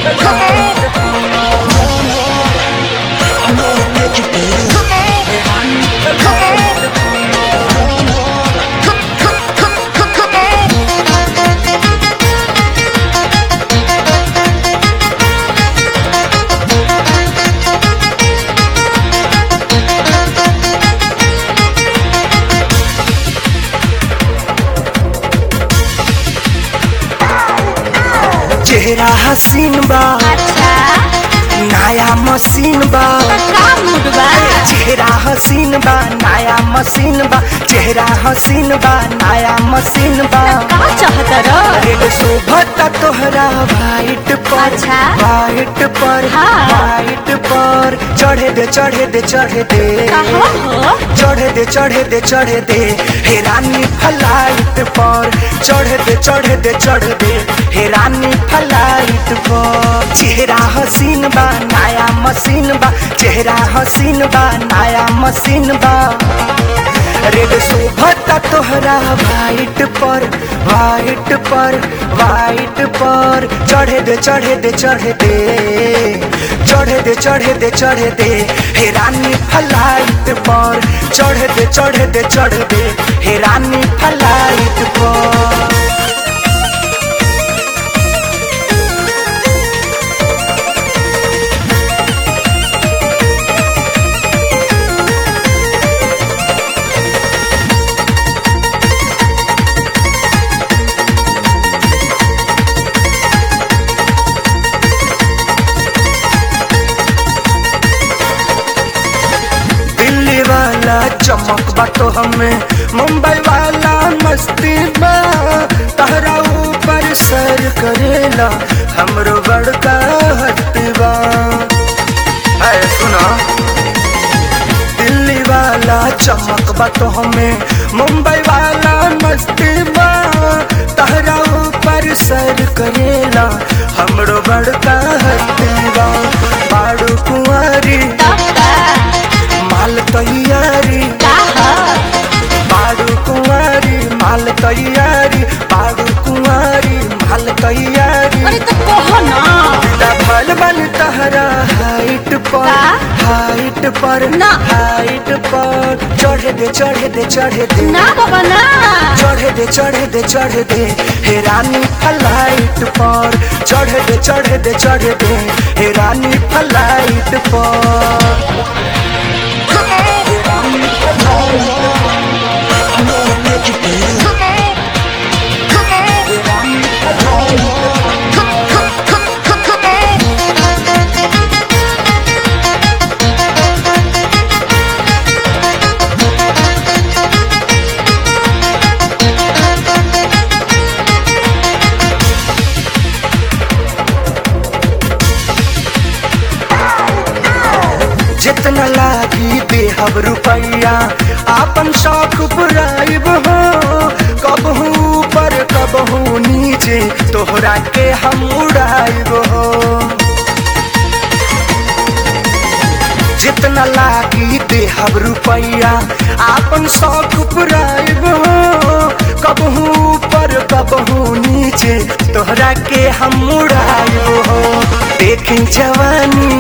चेहरा हसीन बा अच्छा नया मशीन बा का मूड बा चेहरा हसीन बा नया मशीन बा चेहरा हसीन बा नया मशीन बा का चाहत र रेड शोभता तोहरा वाइट पर अच्छा। वाइट पर हाँ। वाइट पर चढ़े दे चढ़े दे चढ़े दे कहो हो चढ़े दे चढ़े दे चढ़े दे हे रानी फ्लाइट पर चढ़े दे चढ़े दे चढ़ दे हे रानी फ्लाइट पर चेहरा हसीन बा नया मशीन बा चेहरा हसीन बा नया मशीन बा रेड शोभता तोहरा वाइट पर वाइट पर वाइट पर चढ़े दे चढ़े दे चढ़े दे चढ़े दे चढ़े दे चढ़े दे हे रानी फ्लाइट पर चढ़े दे चढ़े दे चढ़ दे हे रानी फ्लाइट पर दिल्ली वाला चमक बा तो हमें मुंबई वाला मस्ती बा तहरा ऊपर सर करेला हमरो बड़का हस्ती बा है सुना दिल्ली वाला चमक बा तो हमें मुंबई वाला मस्ती बा तहरा ऊपर सर करेला हमरो बड़का हस्ती बा बाड़ू कुंवारी तब का माल तैयारी का ह बाड़ू कुंवारी माल तैयारी बाड़ू कुंवारी माल तैयारी अरे तो कहो ना बिना भल बन तहरा हाइट पर का? हाइट पर ना। हाइट पर चढ़े दे चढ़े दे चढ़े दे ना बाबा ना चढ़े दे चढ़े दे चढ़े दे हे रानी फ्लाइट पर चढ़े दे चढ़े दे चढ़े दे हे रानी फ्लाइट पर जितना लागी देहब रुपैया आपन शौक पुराइब हो कबहू ऊपर कबहू नीचे तोहरा के हम उड़ाइब हो जितना लागी देहब रुपैया आपन शौक पुराइब हो कबहू ऊपर कबहू नीचे तोहरा के हम उड़ाइब हो देखी जवानी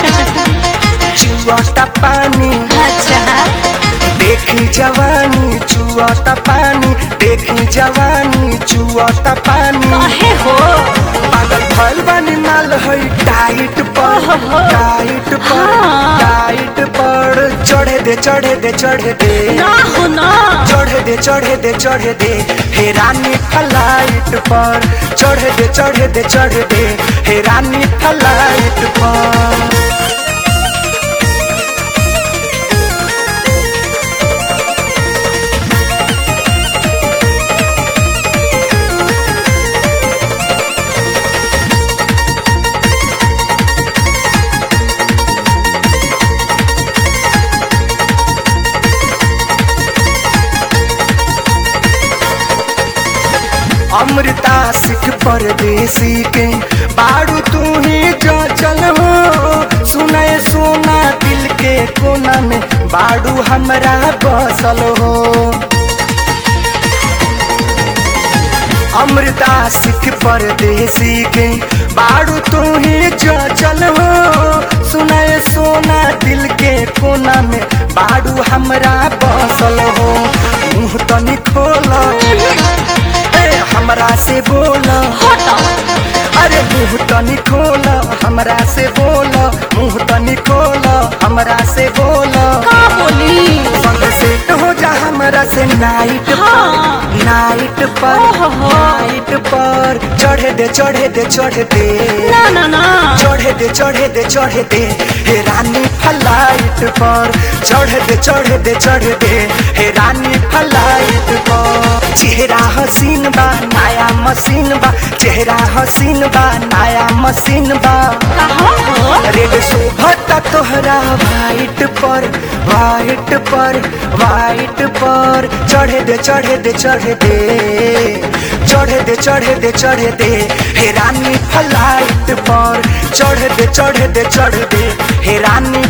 चुआता पानी अच्छा देखी जवानी चुआता पानी देखी जवानी चुआता पानी कहे हो पागल फल बनी माल है टाइट पर ओहो। टाइट पर हाँ। टाइट पर चढ़े दे चढ़े दे चढ़े दे ना हो ना चढ़े दे चढ़े दे चढ़े दे हे रानी फ्लाइट पर चढ़े दे चढ़े दे चढ़े दे हे रानी फ्लाइट पर अमृता सिख परदेसी के बाड़ू तू ही जो चल हो सुनाए सोना दिल के कोना में बाड़ू हमरा बसल हो अमृता सिख परदेसी के बाड़ू तू ही जो चल हो सुनाए सोना दिल के कोना में बाड़ू हमरा बसल हो मुंह तनी खोल ए हमरा से बोल हट अरे मुंह तनी खोल हमरा से बोल मुंह तनी खोल हमरा से बोल का बोली संग सेट हो जा हमरा से नाइट हाँ। पर नाइट पर ओहो। नाइट पर चढ़े दे चढ़े दे चढ़े दे ना ना ना चढ़े दे चढ़े दे चढ़े दे हे रानी फ्लाइट पर चढ़े दे चढ़े दे चढ़े दे हे रानी फ्लाइट पर चेहरा हसीन बा नया मशीन बा चेहरा हसीन बा नया मशीन बा कहा हो रेड शोभता तोहरा वाइट पर वाइट पर वाइट पर चढ़े दे चढ़े दे चढ़े दे चढ़े दे चढ़े दे चढ़े दे हे रानी फ्लाइट पर चढ़े दे चढ़े दे चढ़े दे हे रानी